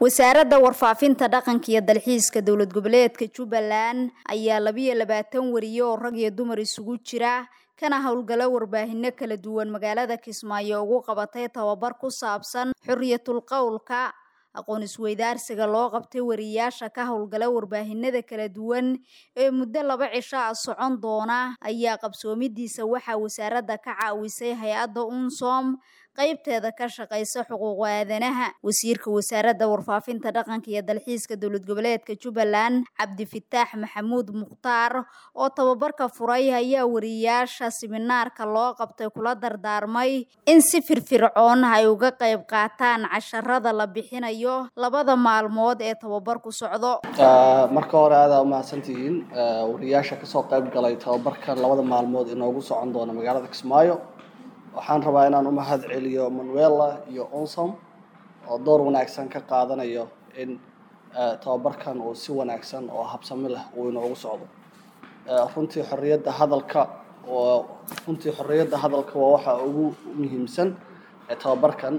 wasaaradda warfaafinta dhaqanka iyo dalxiiska dowlad goboleedka jubbaland ayaa labiyo labaatan wariye oo rag iyo dumar isugu jira kana howlgalo warbaahino kala duwan magaalada kismaayo ugu qabatay tababar ku saabsan xuriyatul qowlka aqoon isweydaarsiga loo qabtay wariyaasha ka howlgala warbaahinada kala duwan ee muddo laba cisho ah socon doona ayaa qabsoomidiisa waxaa wasaaradda ka caawisay hay-adda unsom qaybteeda ka shaqaysa xuquuq aadanaha wasiirka wasaaradda warfaafinta dhaqanka iyo dalxiiska dowlad goboleedka jubbaland cabdifitaax maxamuud mukhtaar oo tababarka furay ayaa wariyaasha siminaarka loo qabtay kula dardaarmay in si firfircoon ay uga qayb qaataan casharada la bixinayo labada maalmood ee tababarku socdo marka hore aadaa umahadsantihiin wariyaasha kasoo qayb galay tababarkan labada maalmood inoogu socon doona magaalada kismaayo waxaan rabaa inaan u mahad celiyo manuela iyo onsom oo door wanaagsan ka qaadanayo in tababarkan uu si wanaagsan oo habsami leh uu inoogu socdo runtii xorriyadda hadalka oo runtii xorriyadda hadalka waa waxa ugu muhiimsan ee tababarkan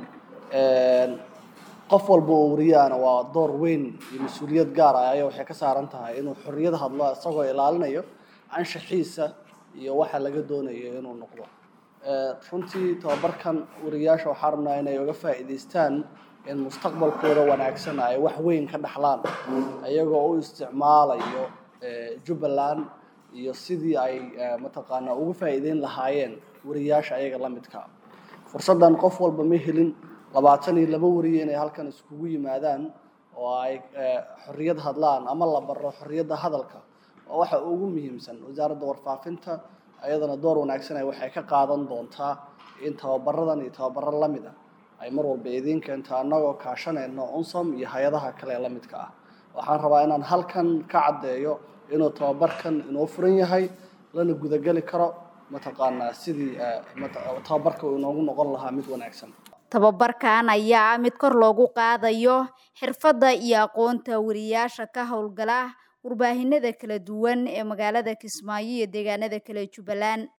qof walba oo wariyaana waa door weyn iyo mas-uuliyad gaar ah ayaa waxay ka saaran tahay inuu xorriyad hadlo isagoo ilaalinayo anshaxiisa iyo waxa laga doonayo inuu noqdo runtii tababarkan wariyaasha waxaa rabnaa inay uga faa'iidaystaan in mustaqbalkooda wanaagsan ay wax weyn ka dhaxlaan iyagoo u isticmaalayo jubbaland iyo sidii ay mataqaanaa uga faa'iideyn lahaayeen wariyaasha ayaga la midka fursaddan qof walba ma helin labaatan iyo laba wariye inay halkan iskugu yimaadaan oo ay xorriyad hadlaan ama la baro xorriyadda hadalka waa waxa ugu muhiimsan wasaaradda warfaafinta ayadana door wanaagsan ay waxay ka qaadan doontaa in tababaradan iyo tababaro la mid ah ay mar walba idiin keento annagoo kaashanayno unsom iyo hay-adaha kale ee la midka ah waxaan rabaa inaan halkan ka caddeeyo inuu tababarkan inoo furan yahay lana gudageli karo mataqaanaa sidii tababarka uu inoogu noqon lahaa mid wanaagsan tababarkan ayaa mid kor loogu qaadayo xirfadda iyo aqoonta wariyaasha ka howlgala warbaahinada kala duwan ee magaalada kismaayo iyo deegaanada kale jubbaland